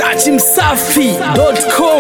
dachimsafi.com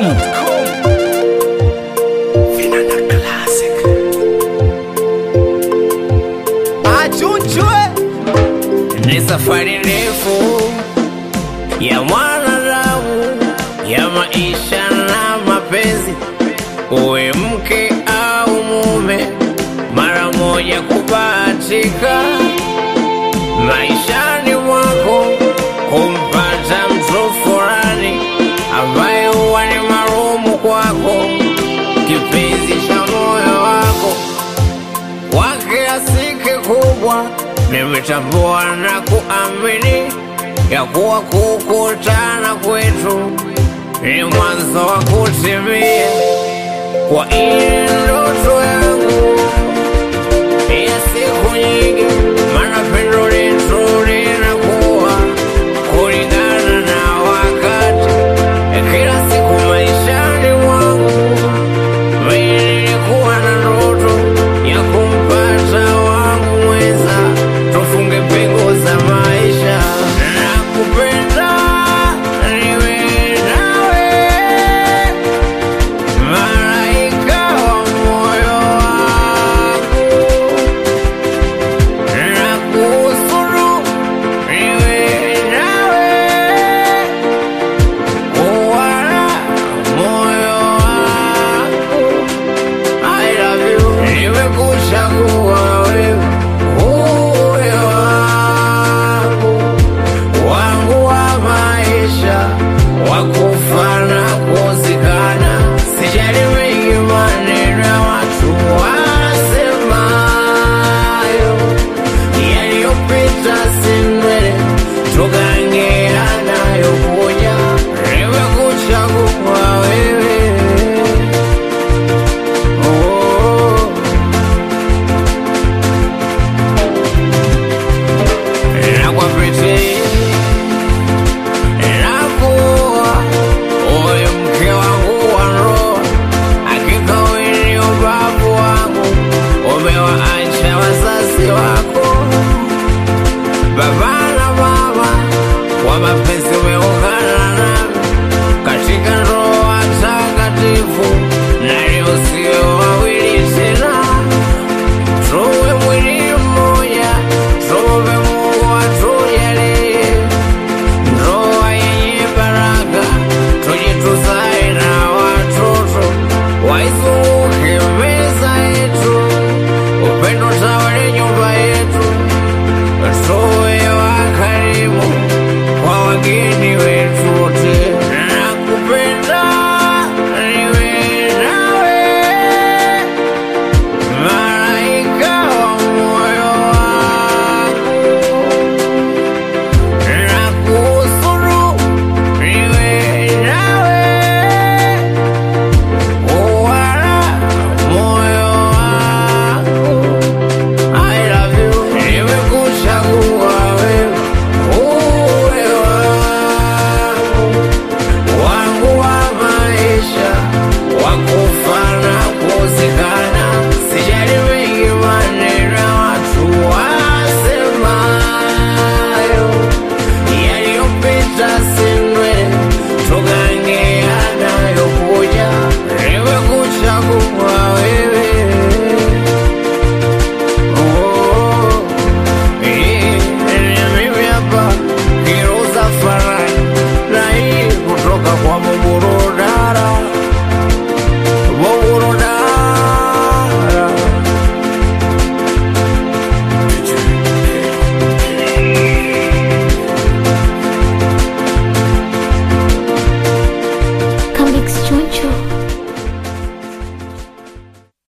achunchwe ni safari ndefu ya mwanadamu ya maisha na mapenzi, uwe mke au mume, mara moja kubahatika maishani mwako kumpata mtu fulani ambaye huwa ni marumu kwako, kipenzi cha moyo wako kwa kiasi kikubwa nimetambua na kuamini ya kuwa kukutana kwetu ni mwanzo wa kutimia kwa ile ndoto ya